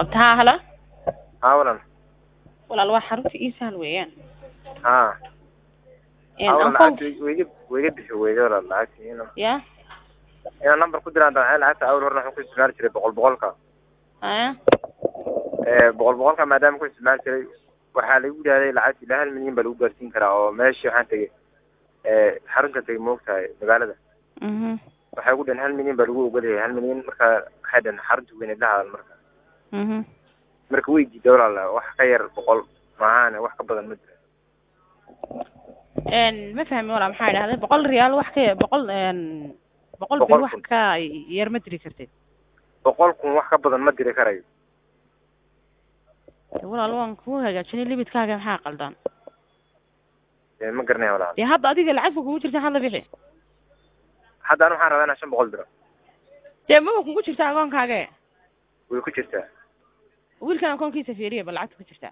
qabta haa hala haa walan walaal waa xarunta ii sahal weeyaan haa Een, haa walan ankoon- lacagta wayga wayga bixi weyda walan lacagta ina ya inaan number ku diraan daceen lacagta awal horna waxaan ku isticmaali jiray boqol boqolka haya ee boqol boqolka maadaama ku isticmaali jiray waxaa lagu yidhahday lacagta ilaa hal milyan baa lagu gaarsiin karaa oo meeshii waxaan tegey ee xarunta tegey moogtahay magaalada mhm waxay ugu dhaheen hal milyan baa lagu ogolyahay hal milyan marka waxay dhaheen xarunta weyneed la hadal marka mhm marka way diiday walaala wax ka yar boqol maahaane wax ka badan ma jira Een, ma fahmi walaa maxaa idhahday boqol riyaal wax ka boqol een, boqol Boqol bir wax kun. ka yar ma diri kartid boqol kun wax ka badan ma diri karayo Dee walaal waan kuu hagaajinay libidkaaga maxaa qaldan Ee, ma garanaya walaala dee hadda adiga lacagta kugu jirta hadla bixi hadda anu waxaan rabaa inaan shan boqol diro dee maba kugu jirta akoonkaaga way ku jirtaa wiilkan akoonkiisa fiiriya bal lacagta ku jirta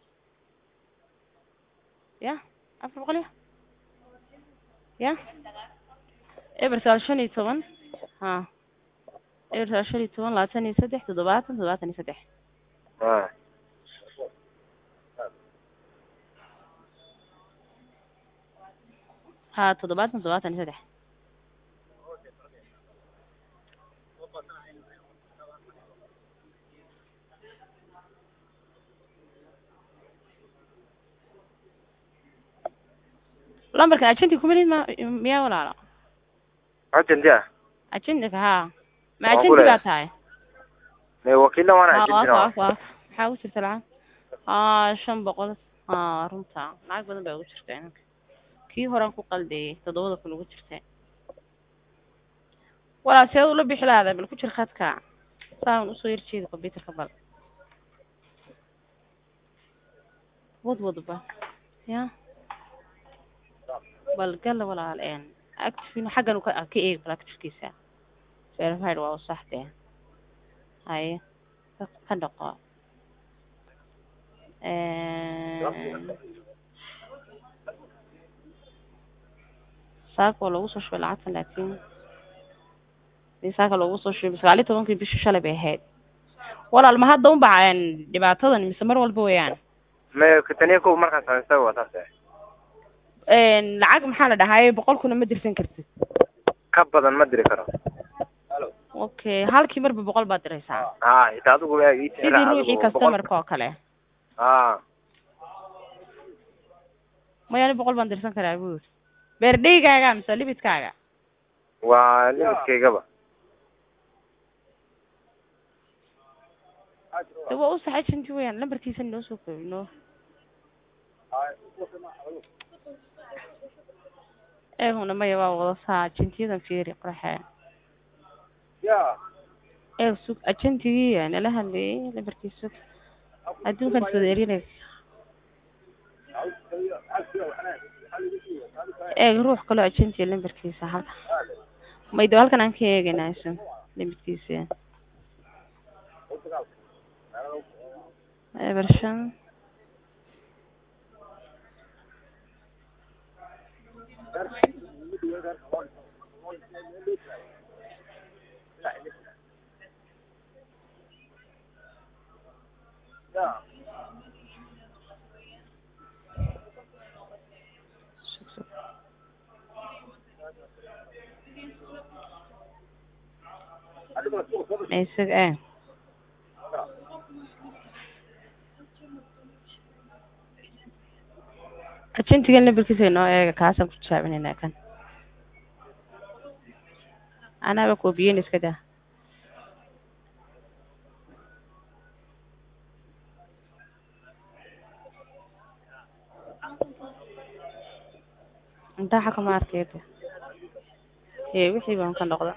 ya afar boqol ya ya eber sagaal shan iyo toban ha eber sagaal shan iyo toban labaatan iyo saddex toddobaatan toddobaatan iyo saddex haa ha toddobaatan toddobaatan iyo saddex lambarkan ajenti kumalid ma miyaa walaala ajanti ah ajentika ha ma Waan ku ajenti baa leeyahay. tahay Ee, wakiilna waana ha ajantina waaf waaf waaf maxaa ugu jirta lacag ha shan boqol ha runta lacag badan baa ugu jirta inanka kii horaan ku qaldayay toddobada kun ugu jirta walaa seed ula bixi lahada bal ku jir khadka saan usoo yar jeedi computerka bal wad wadba ya bal gala walaal een active xaggan u ka ka eeg bal activekiisa verified waa u sax dee haye ka ka dhaqo Een, saaka waa loogu soo shubay lacagtan laakiin dee saaka loogu soo shubay sagaal iyo tobankii bishii shalay bay ahayd walaal ma hadda un baceen dhibaatadan mise mar walba weeyaan me kataniya kow markaan samaysta waa saas eh. Een, lacag maxaa la dhahaye boqol kuna ma dirsan kartid ka badan ma diri karo okay halkii marba boqol baad diraysaa haa xitaa adigu waa ii tixraac, sidii adigu ruuxii boqol- customerka oo kale haa mayaani boqol baan dirsan karaa buur beerdheygaaga mise libidkaaga waa limidkaygaba de waa u saxay janti weyaan lambarkiisa noo soo koobi noo eeguna maya waa wada saa ajantiyadan fiiri qoraxee eeg sug ajantigii nala hadlayay lambarkiisa adduunkan iswada erinay eeg ruux kaloo ajantiya lambarkiisa halka maydo halkan aan ka eegaynaa isu lambarkiisa eber shan sug sug isag eh ajantigan lambarkiisa inoo eega kaasaan ku tijaabinayna kan anaaba koobiyeyn iska daa intaa xaka ma arkeyda ee wixii baan ka noqda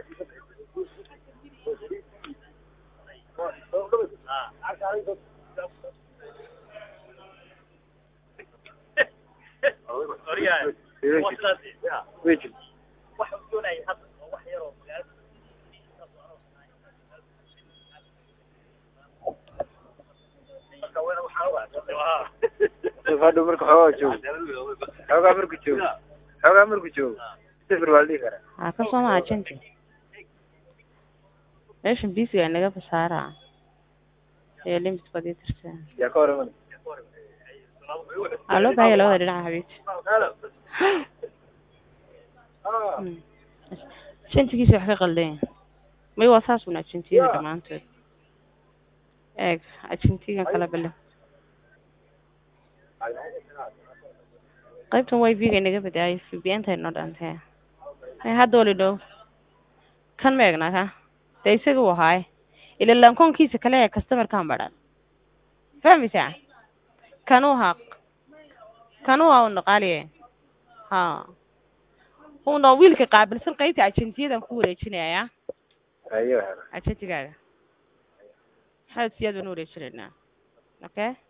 way jirta hadhow marka xoogaa joogo xoogaa marku joogo xoogaa marku joogo sifir waa la dhihi karaa haa ka soo ma ajanti meeshan bisiga inaga basaaraa ee limit baad ii tirtaa yaa ka hor iman aa loo baahaya labada dhinaca habeeti Mm. ajantigiisa wax ka qaldan yahay may waa saas un ajentiyada dhammaantood eeg ajentigan kala bale qaybtan y v ga inaga badaayo vbn-ta inoo dhantee may hadda wali dhow kan ma egnaa ka dee isaga u ahaaye ila lankoonkiisa kale ee customerkan badhan fahmaysaa kanuu haa kanuu haa una qaaliye ha una wiilka qaabilsan qaybta ajentiyadan ku wareejinaya ayo ajentigaaga maxaad siyaad baan u wareejinaynaa okay